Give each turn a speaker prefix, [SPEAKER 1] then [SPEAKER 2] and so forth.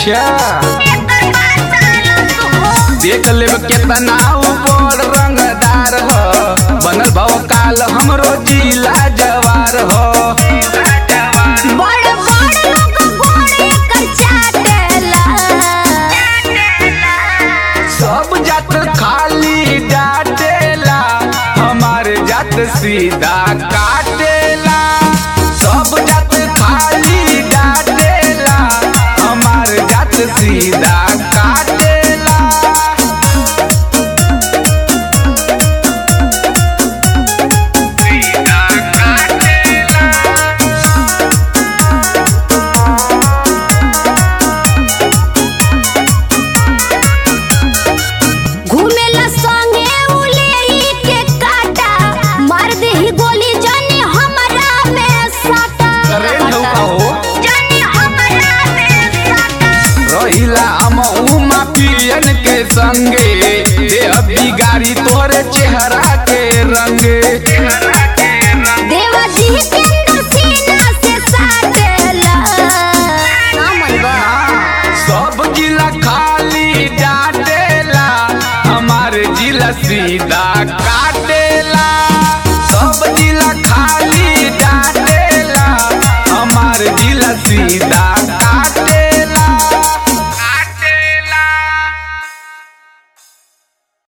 [SPEAKER 1] अच्छा देख लेब केतना ऊपर रंगदार हो बनल भव काल हमरो जिला जवार हो
[SPEAKER 2] बड़ बड़ लोग घोड़े कर चाटेला
[SPEAKER 1] सब जात खाली डाटेला हमार जात सीधा काटेला सब जात खाली डाटेला हमार जात सीधा काटेला सीधा काटेला
[SPEAKER 2] घूमेला संगे उलेई के काटा मार देही गोली जाने हमरा में साटा
[SPEAKER 1] अरे नौका हो
[SPEAKER 2] जाने हमरा में साटा
[SPEAKER 1] रहिला हम उमा पियन के संगे देह बिगाड़ी तोरे चेहरा के रंगे
[SPEAKER 2] देवा जी के अंदर सीना से साटेला नामन बा
[SPEAKER 1] सब जिला खाली डाटेला हमारे जिला सीधा